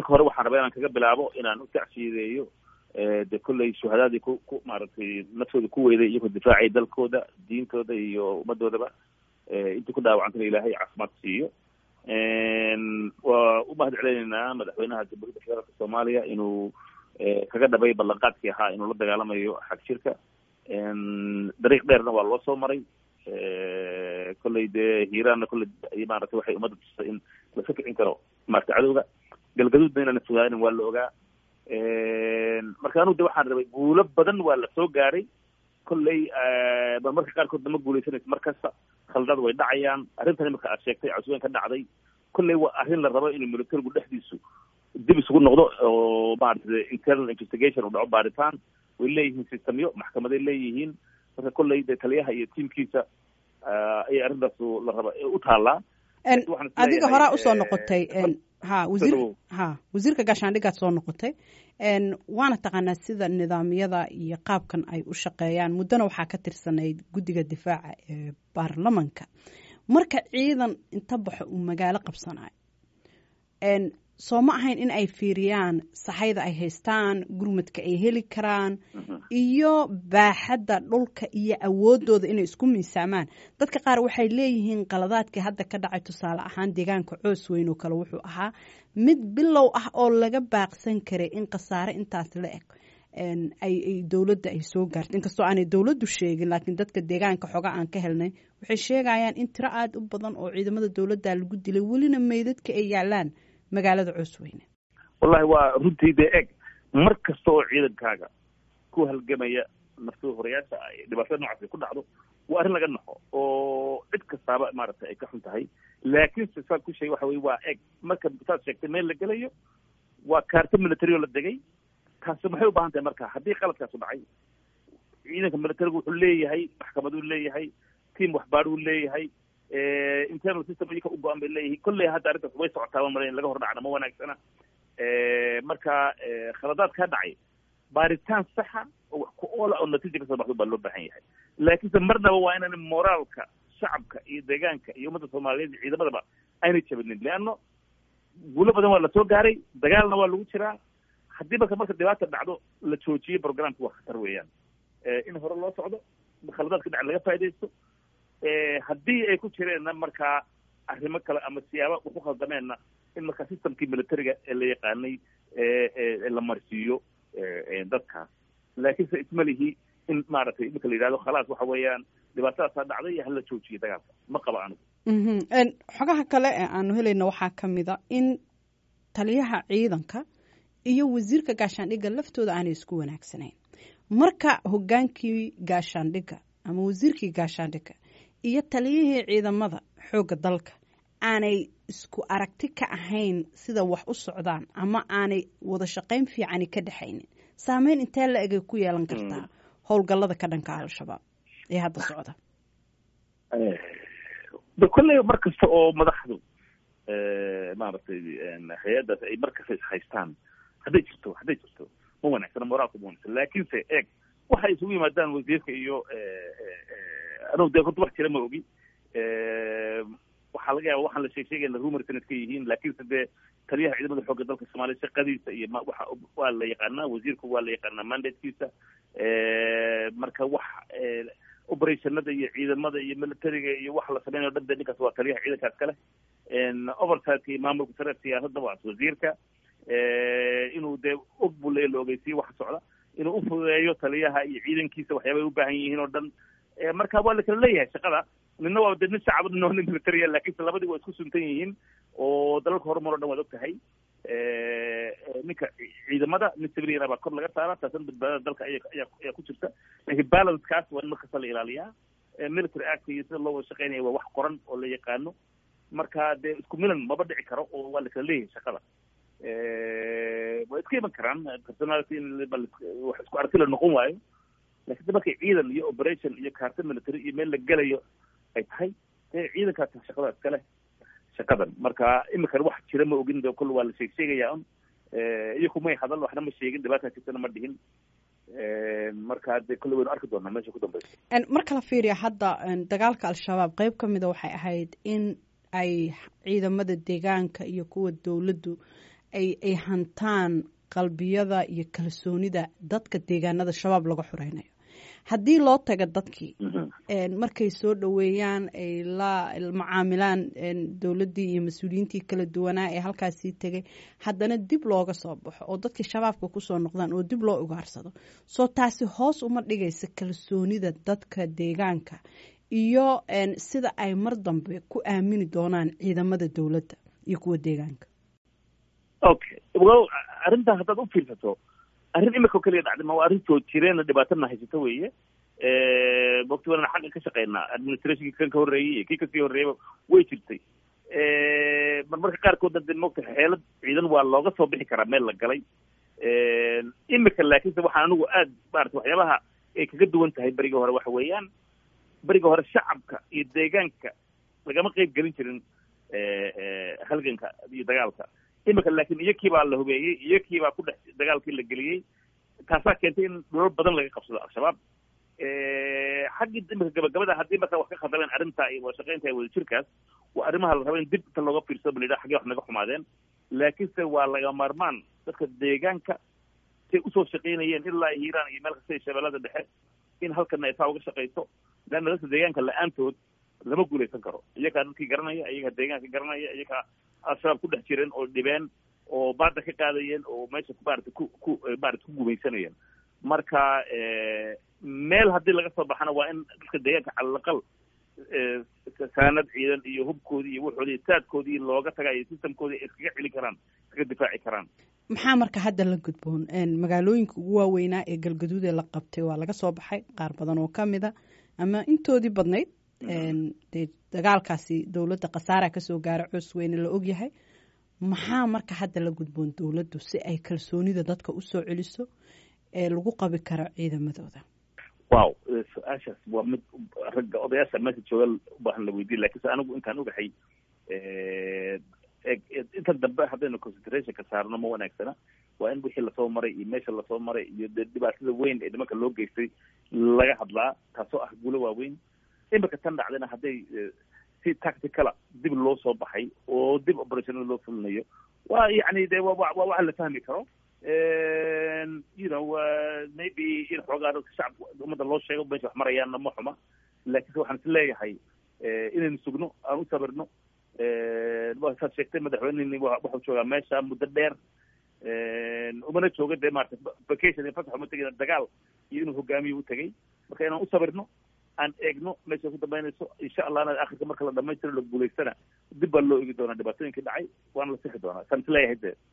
marka hore waxaan rabaa inaan kaga bilaabo inaan u tacsiideeyo de kolley shuhadaadii ku ku maaragtay naftooda ku weyday iyagoo difaacay dalkooda diintooda iyo ummadoodaba intii ku dhaawacantana ilaahay caafimaad siiyo waa u mahad celinaynaa madaxweynaha jamhuuriyadda federaalka soomaaliya inuu kaga dhabay ballanqaadkii ahaa inuu la dagaalamayo xag jirka dariiq dheerna waa loo soo maray kolley dee hiiraanna kolley maaragtay waxay ummadda tusay in laska kicin karo maarata cadowga galgaduudna inaan fogaanin waa la ogaa marka anugu de waxaan rabay guulo badan waa la soo gaaray kolley ba marka qaarkoodna ma guuleysanaysa mar kasta khaldad way dhacayaan arrintan imika aad sheegtay cusubeen ka dhacday kolley waa arrin la rabo inuu militarigu dhexdiisu dib isugu noqdo oo maarata internal investigation u dhaco baaritaan way leeyihiin systemyo maxkamaday leeyihiin marka kolley de taliyaha iyo tiamkiisa ayay arrintaas la raba u taallaa adiga horaa usoo noqotay ha wasiir ha wasiirka gaashaandhigaad soo noqotay waana taqaanaa sida nidaamyada iyo qaabkan ay u shaqeeyaan muddona waxaa ka tirsanayd guddiga difaaca ee baarlamanka marka ciidan inta baxo uu magaalo qabsanayo soo ma ahayn in ay fiiriyaan saxayda ay haystaan gurmadka ay heli karaan iyo baaxadda dhulka iyo awoodooda inay isku miisaamaan dadka qaar waxay leeyihiin qaladaadkii hadda ka dhacay tusaale ahaan deegaanka coos weyn oo kale wuxuu ahaa mid bilow ah oo laga baaqsan karay in khasaare intaas la eg ay dowladda ay soo gaarto inkastoo aanay dowladdu sheegin laakiin dadka deegaanka xoga aan ka helnay waxay sheegayaan in tiro aada u badan oo ciidamada dowladda lagu dilay welina meydadka ay yaalaan magaalada coosweyne wallahi waa runtii dee eg mar kasta oo ciidankaaga ku halgamaya naftada horayaasha ay dhibaatada noocaas ay ku dhacdo waa arrin laga naxo oo cid kastaaba maaragtay ay ka xun tahay laakiinse saad ku sheegay waxa weye waa eg marka saad sheegtay meel la gelayo waa kaarto military oo la degay taasi maxay u baahan tahay marka haddii qaladkaasu dhacay ciidanka militarigu wuxuu leeyahay maxkamaduu leeyahay tiam waxbaadhuu leeyahay internal system iyaka u go-an bay leeyihiin kolley hadda arrintaas way socotaa ma mara in laga hor dhacna ma wanaagsana marka khaladaad kaa dhacay baaritaan saxa oo wax ku oola oo natiija kasoo baxdo baa loo baahan yahay laakiinse marnaba waa inaan moraalka shacabka iyo deegaanka iyo ummadda soomaaliyeed iyo ciidamadaba aynay jabinin leanno guulo badan waa lasoo gaaray dagaalna waa lagu jiraa haddii marka marka dhibaata dhacdo la joojiyo programka waa khatar weeyaan in hore loo socdo khaladaadka dhaca laga faa'idaysto haddii ay ku jireenna markaa arrimo kale ama siyaaba ku khaldameenna in markaa systemkii militariga ee la yaqaanay la marsiiyo dadkaas laakiinse ismalihi in maaragtay iminka la yidhahdo khalaas waxa weeyaan dhibaatadaasaa dhacday iyo hala joojiyo dagaalka ma qabo anigu xogaha kale ee aanu helayna waxaa ka mid a in taliyaha ciidanka iyo wasiirka gaashaandhigga laftooda aanay isku wanaagsanayn marka hogaankii gaashaandhigga ama wasiirkii gaashaandhigga iyo taliyihii ciidamada xoogga dalka aanay isku aragti ka ahayn sida wax u socdaan ama aanay wada shaqayn fiicani ka dhexaynin saameyn intee la egay ku yeelan kartaa howlgallada ka dhanka al-shabaab ee hadda socda de kolley mar kasta oo madaxdu maaragtay hay-addaas ay mar kasta ishaystaan hadday jirto hadday jirto ma wanaagsana moraalka ma wanagsan laakiinse eeg waxay isugu yimaadaan wasiirka iyo anugu dee horta wax jira ma ogi waxaa laga yaaba waxaan la sheeg sheegayna rumors inay iska yihiin laakiinse dee taliyaha ciidamada xoogga dalka soomaaliya shaqadiisa iyo ma waxa waa la yaqaanaa wasiirku waa la yaqaanaa mandatekiisa marka wax operationada iyo ciidamada iyo militariga iyo waxa la sameynayo dhan dee ninkaas waa taliyaha ciidankaas kale oversightka iyo maamulka sare siyaasadda waa wasiirka inuu dee og buu le la ogeysiyo waxa socda inuu ufudeeyo taliyaha iyo ciidankiisa waxyaabay u baahan yihiin oo dhan marka waa la kala leeyahay shaqada nina waa de nin shacab nina waa nin militariya lakiinse labadii waa isku suntan yihiin oo dalalka horumar o dhan waad og tahay ninka ciidamada nin civiliana baa kor laga saara taasna badbaadada dalka aya ayaa ayaa ku jirta laakiin balancekaas waa in markasta la ilaaliyaa military act iyo sida loo wada shaqeynaya waa wax qoran oo la yaqaano marka dee isku milan maba dhici karo oo waa la kala leeyahay shaqada way iska iman karaan personality in wax isku aragti la noqon waayo lakin markay ciidan iyo operation iyo kaarta military iyo meel la gelayo ay tahay dee ciidankaas shaqada iskale shaqadan marka imikan wax jira ma ogin de kol waa la sheeg sheegaya un iyaku may hadal waxna ma sheegin dhibaata jirtana ma dhihin marka de kolle waynu arki doonaa meesha ku dambeysa marka la fiiriya hadda dagaalka al-shabaab qeyb ka mida waxay ahayd in ay ciidamada deegaanka iyo kuwa dowladdu ay ay hantaan qalbiyada iyo kalsoonida dadka deegaanada shabaab laga xoreynayo haddii loo taga dadkii markay soo dhoweeyaan ay la macaamilaan dowladdii iyo mas-uuliyiintii kala duwanaa ee halkaasii tegay haddana dib looga soo baxo oo dadkii shabaabka kusoo noqdaan oo dib loo ugaarsado soo taasi hoos uma dhigaysa kalsoonida dadka deegaanka iyo sida ay mar dambe ku aamini doonaan ciidamada dowladda iyo kuwa deegaanka okay well arrintaa haddaad u fiirsato arrin imika keliya dhacday ma waa arrin soo jireena dhibaatana haysata weeye waqti walana xagga ka shaqeynaa administrationkii kan ka horreeyey iyo kii kasii horreeyaba way jirtay marmarka qaarkoodna de mogta xeelad ciidan waa looga soo bixi karaa meel la galay imika laakiinse waxaan anigu aad maarata waxyaabaha ay kaga duwan tahay beriga hore waxa weeyaan beriga hore shacabka iyo deegaanka lagama qeyb gelin jirin halganka iyo dagaalka imika laakiin iyakii baa la hubeeyey iyakii baa ku dhex dagaalkii la geliyey taasaa keentay in dhulal badan laga qabsado al-shabaab xaggii imika gabagabada haddii marka wax ka khaldameen arrinta iyo wadashaqeynta wada jirkaas waa arrimaha la raba in dib inta looga fiirsado ba layidhaha xaggee wax naga xumaadeen laakiinse waa laga maarmaan dadka deegaanka say usoo shaqeynayeen ilaa hiiraan iyo meel kasta iyo shabeellada dhexe in halkana ay saa uga shaqayso leanna dadka deegaanka la-aantood lama guulaysan karo iyakaa dadkii garanaya iyagaa deegaanka garanaya iyagaa al-shabaab ku dhex jireen oo dhibeen oo baada ka qaadayeen oo meesha maarata ku ku maarata ku gumaysanayeen marka meel haddii laga soo baxana waa in dadka deegaanka calalaqal saanad ciidan iyo hubkoodii iyo waxoodii saadkoodii looga tagayo systemkoodii ay iskaga celi karaan iskaga difaaci karaan maxaa marka hadda la gudboon magaalooyinka ugu waaweynaa ee galgaduud ee la qabtay waa laga soo baxay qaar badan oo kamid a ama intoodii badnayd dee dagaalkaasi dowladda khasaara kasoo gaara coos weyne la ogyahay maxaa marka hadda la gudboon dowladdu si ay kalsoonida dadka usoo celiso ee lagu qabi karo ciidamadooda wow su-aashaas waa mid ragga odayaasha meesha jooga ubaahan la weydiin lakiinse anigu intaan ogahay inta dambe haddaynu concentrationka saarno ma wanaagsana waa in wixii lasoo maray iyo meesha lasoo maray iyo de dhibaatada weyn ee nimanka loo geystay laga hadlaa taasoo ah guulo waaweyn imika tan dhacdayna hadday si tacticala dib loo soo baxay oo dib operationada loo fulinayo waa yacni de wa waa waxa la fahmi karo you know maybe in xoogaa dadka shacabka ummadda loo sheego meesha wax marayaanna ma xuma laakiinse waxaan is leeyahay inaynu sugno aan u sabirno saad sheegtay madaxweyneni waxuu joogaa meesha muddo dheer umana jooga dee maarata vacation fasax uma tegin dagaal iyo inuu hogaamiyo u tegay marka inaan u sabirno aan eegno meeshay ku dambeynayso insha allahna akhirka marka la dhamaystiro la guulaystana dib baa loo egi doonaa dhibaatooyinkii dhacay waana la sixi doonaa saan is leeyahay dee